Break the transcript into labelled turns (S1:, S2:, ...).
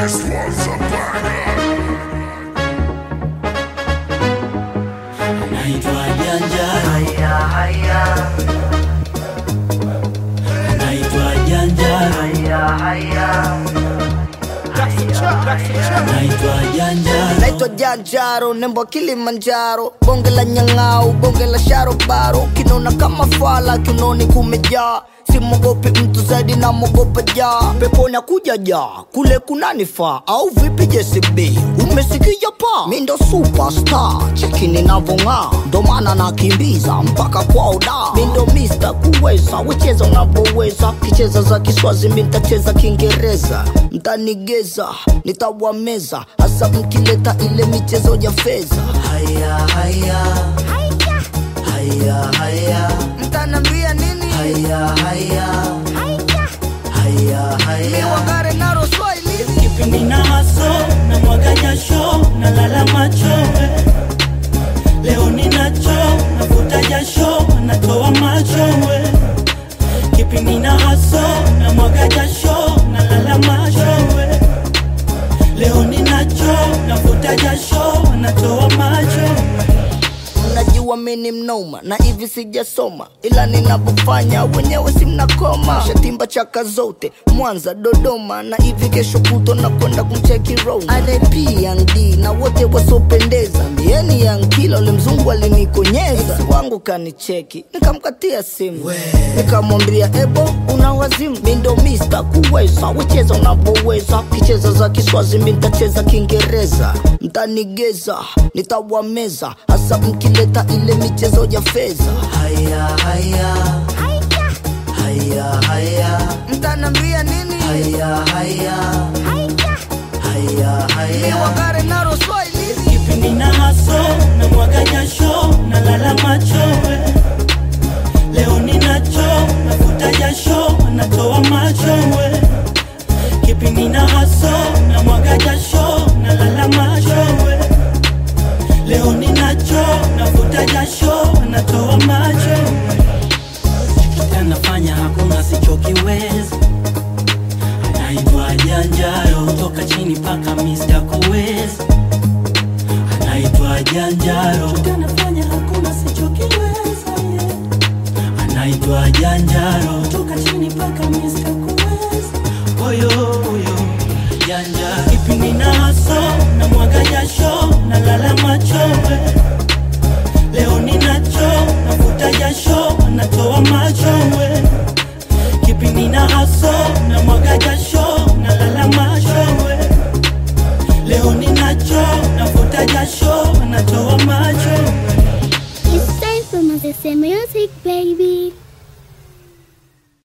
S1: This was a banger.
S2: naitwa Janja,
S3: Haya, haya,
S2: naitwa Janja,
S3: haya, haya.
S2: naitwa Janja,
S4: naitwa janjaro nembo kilimanjaro bonge la nyang'au bonge la sharobaro kinona kama fala kinoni kumejaa simogopi mtu zaidi na mogopa jaa peponi akuja jaa kule kunanifaa au vipi jcb umesikia pa mi ndo superstar cheki ninavong'aa ndo maana nakimbiza mpaka kwao da mi ndo mista kuweza wecheza unavyoweza kicheza za kiswazi mi ntacheza kiingereza mtanigeza nitawameza hasa mkileta ile michezo ya fedha
S2: haya haya haya haya
S4: mtanambia nini
S2: haya haya haya
S4: mi
S2: haya
S4: wagare naro swahili
S2: kipindi na haso na mwaga jasho na lala macho eh. leo ninacho navuta jasho natoa macho eh. kipindi na haso na mwaga jasho na lala macho eh. leo ninacho navuta jasho natoa macho eh.
S4: unajua mi ni mnoma na hivi sijasoma ila ninavyofanya wenyewe si mnakoma shatimba chaka zote mwanza dodoma na hivi kesho kuto na kwenda kumcheki roma rp yang d na wote wasiopendeza mbieni yang kila ule mzungu alinikonyeza Ex wangu kanicheki nikamkatia simu nikamwambia ebo una wazimu mi ndo mista kuweza wecheza unavyoweza kicheza za kiswazi mi ntacheza kiingereza mtanigeza nitawameza hasa mkileta ile michezo ya fedha
S2: haya haya haya haya
S4: mtanambia nini
S2: haya haya haya
S4: mi
S2: haya
S4: wagare naro swahili
S2: kipindi na haso na mwaga jasho na lala macho eh. leo ninacho nafuta jasho natoa macho eh. kipindi na haso na mwaga jasho na lala macho eh. leo ninacho nafuta jasho natoa macho eh. anafanya hakuna sichokiwezi anaitwa janjaro toka chini paka Mr. kuwezi anaitwa janjaro anafanya hakuna sichokiweza yeah. anaitwa janjaro toka chini paka Mr. kuwezi oyo oyo janja kipindi na haso na mwaga jasho na lala macho eh. leo ninacho nafuta jasho natoa macho we kipindi na haso na mwaga jasho na lala macho we leo ninacho nafuta jasho natoa macho we
S5: It's time for Mother's Music, baby.